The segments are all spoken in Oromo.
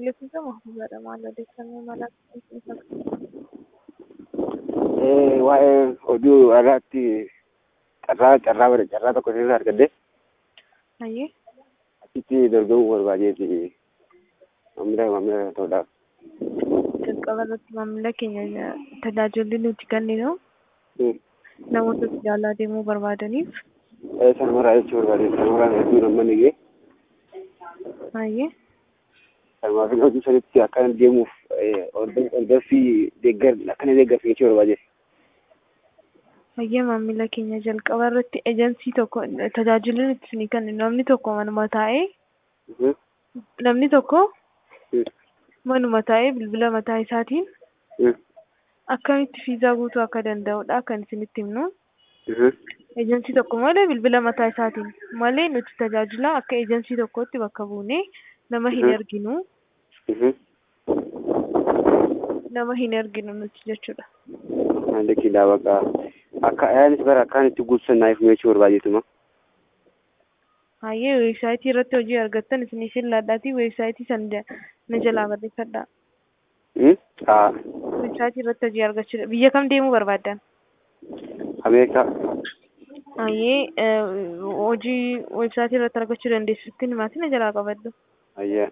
Eeyyamsiisa mahbuubaadha maal odeeffannoo mala waa'ee oduu alaatti carraa carraa bara carraa tokko sirraa argadde Hayyee achitti dorgomuu barbaadeeti maamila maamila ta'uudhaaf. jalqaba irratti maamila keenya tajaajilli nuti kenninu Hmm. namoota jaalaa deemuu barbaadaniif Eh, Sanumaraa jechuu barbaade sanumaraan hedduu namni gee hayyee sanumaaf hojii sanitti akkana deemuuf eh, ordo- ordoffii deeggar akkana deeggarsa jechuu barbaade. hayyee maamila keenya jalqaba irratti ejensii tokko tajaajilli nuti isinii kennu namni tokko manuma taa'ee Mhm. namni tokko Hmm. manuma taa'ee bilbila mataa isaatiin Hmm. akkamitti fiizaa guutuu akka danda'udha kan isinitti himnu. Mhm. Ejensii tokko malee bilbila mataa isaatiin malee nuti tajaajila akka ejensii tokkotti bakka buunee nama hin Mhm. erginu Mhm. nama hin erginu nuti jechuudha. Haalli kilaa bakka akka ayaanis bara akkaan itti guutusan naaf jechuu barbaadeetuma. Hayyee weebsaayitii irratti hojii argattan isinii fillaadhaatii weebsaayitii san ja- na jalaa barreeffadhaa. Hmm? Haa. Weebsaayitii irratti hojii argachuudha. Biyya kam deemuu barbaaddan? Ameerikaa. Hayyee eh, hojii weebsaayitii irratti argachuu dandeessutti himaatii na jalaa qabadhu. Ayyaa.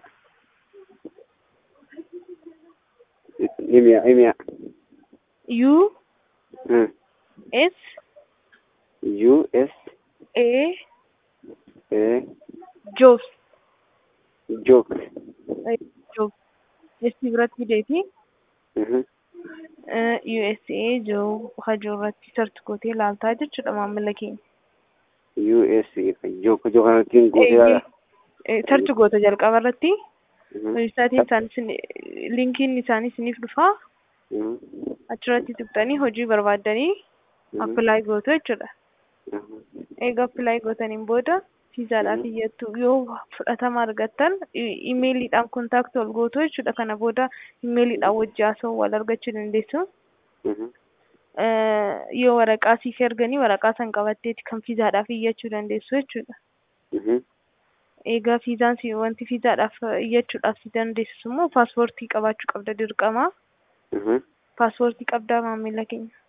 Himiya himiya. U Hmm. S U S A A Jobs joke. Jobs Esti biratti fideetii Mhm. eh, USA Job hajuu irratti sarchi gootee ilaaltaa jechuudha maamila keenya. U S joke joke kanattiin guutee Sarchi goota jalqaba irratti Mhm. weebsaayitiin isaanis linkiin isaanii isiniif dhufaa Mhm. achirratti tuqxanii hojii barbaaddanii Mhm. appilaayi gootu jechuudha. Mhm. Egaa appilaayi gootaniin booda fiizaadhaaf iyyattu yoo fudhatama argattan i- imeeliidhaan kontaakti ol gootu jechuudha. Kana booda imeeliidhaan wajji haasa'uu wal argachuu dandeessu. Mhm. Eh, Yoo waraqaa siif erganii waraqaa san qabatteeti kan fiizaadhaaf iyyachuu dandeessu jechuudha. Mhm. Egaa fiizaan si wanti fiizaadhaaf iyyachuudhaaf si dandeessisu immoo paaspoortii qabaachuu qabda dirqama. Mhm. Paaspoortii qabdaa maamila keenya.